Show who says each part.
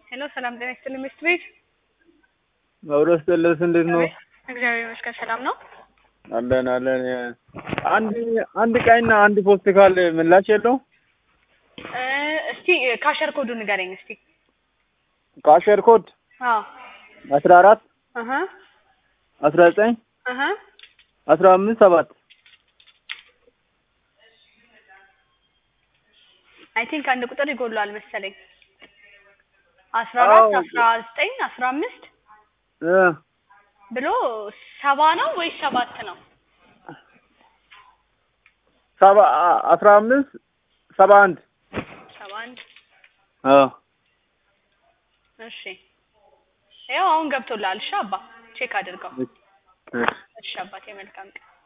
Speaker 1: ሄሎ ሰላም ጤና ይስጥልኝ ሚስት ቤት
Speaker 2: መብረስ ጥልስ እንዴት ነው?
Speaker 1: እግዚአብሔር ይመስገን ሰላም ነው።
Speaker 2: አለን አለን። አንድ አንድ ቀይና አንድ ፖስት ካል ምላሽ የለው?
Speaker 1: እ እስቲ ካሸር ኮዱ ንገረኝ እስቲ።
Speaker 2: ካሸር ኮድ
Speaker 1: አዎ
Speaker 2: አስራ አራት
Speaker 1: አሀ
Speaker 2: አስራ ዘጠኝ
Speaker 1: አሀ
Speaker 2: አስራ አምስት ሰባት
Speaker 1: አይ ቲንክ አንድ ቁጥር ይጎላል መሰለኝ። አስራ አራት
Speaker 2: አዎ።
Speaker 1: አስራ ዘጠኝ አስራ አምስት
Speaker 2: እ
Speaker 1: ብሎ ሰባ ነው ወይስ ሰባት ነው?
Speaker 2: ሰባ አስራ አምስት ሰባ አንድ
Speaker 1: ሰባ አንድ
Speaker 2: አዎ
Speaker 1: እሺ ያው አሁን ገብቶልሃል። እሺ አባ ቼክ አድርገው።
Speaker 2: እሺ።
Speaker 1: እሺ አባቴ መልካም ቀን